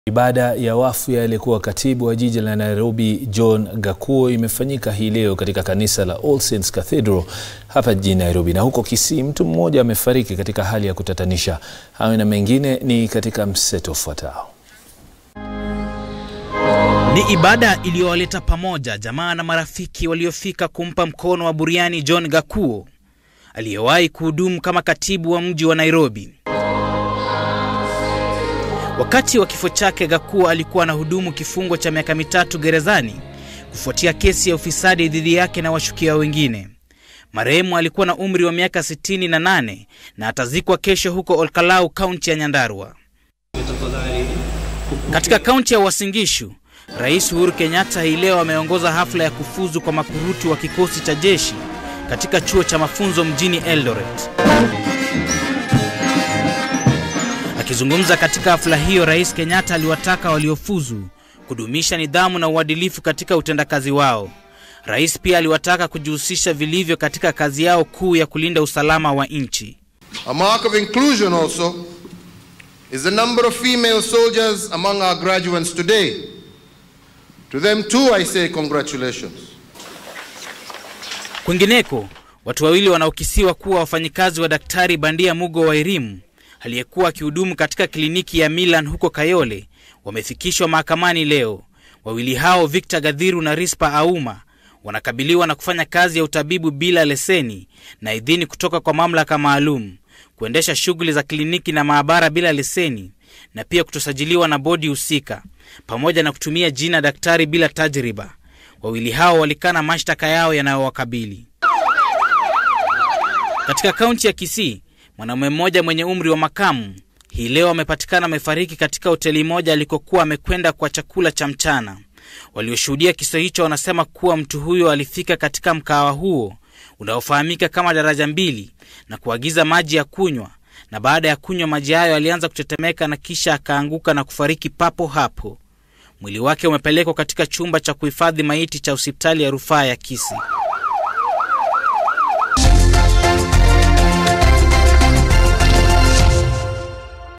Ibada ya wafu ya aliyekuwa katibu wa jiji la Nairobi John Gakuo imefanyika hii leo katika kanisa la All Saints Cathedral hapa jijini Nairobi. Na huko Kisii mtu mmoja amefariki katika hali ya kutatanisha. Hayo na mengine ni katika mseto ufuatao. Ni ibada iliyowaleta pamoja jamaa na marafiki waliofika kumpa mkono wa buriani John Gakuo aliyewahi kuhudumu kama katibu wa mji wa Nairobi. Wakati wa kifo chake, Gakuo alikuwa anahudumu kifungo cha miaka mitatu gerezani kufuatia kesi ya ufisadi dhidi yake na washukiwa wengine. Marehemu alikuwa na umri wa miaka 68 na atazikwa kesho huko Olkalau, kaunti ya Nyandarua. Katika kaunti ya Uasin Gishu, Rais Uhuru Kenyatta hii leo ameongoza hafla ya kufuzu kwa makurutu wa kikosi cha jeshi katika chuo cha mafunzo mjini Eldoret. Akizungumza katika hafla hiyo, Rais Kenyatta aliwataka waliofuzu kudumisha nidhamu na uadilifu katika utendakazi wao. Rais pia aliwataka kujihusisha vilivyo katika kazi yao kuu ya kulinda usalama wa nchi. A mark of inclusion also is the number of female soldiers among our graduates today. To them too I say congratulations. Kwingineko, watu wawili wanaokisiwa kuwa wafanyikazi wa Daktari Bandia Mugo wa Irimu aliyekuwa akihudumu katika kliniki ya Milan huko Kayole wamefikishwa mahakamani leo. Wawili hao Victor Gadhiru na Rispa Auma wanakabiliwa na kufanya kazi ya utabibu bila leseni na idhini kutoka kwa mamlaka maalum, kuendesha shughuli za kliniki na maabara bila leseni na pia kutosajiliwa na bodi husika, pamoja na kutumia jina daktari bila tajriba. Wawili hao walikana mashtaka yao yanayowakabili. Katika kaunti ya Kisii, Mwanaume mmoja mwenye umri wa makamu hii leo amepatikana amefariki katika hoteli moja alikokuwa amekwenda kwa chakula cha mchana. Walioshuhudia kisa hicho wanasema kuwa mtu huyo alifika katika mkahawa huo unaofahamika kama Daraja Mbili na kuagiza maji ya kunywa, na baada ya kunywa maji hayo alianza kutetemeka na kisha akaanguka na kufariki papo hapo. Mwili wake umepelekwa katika chumba cha kuhifadhi maiti cha hospitali ya rufaa ya Kisii.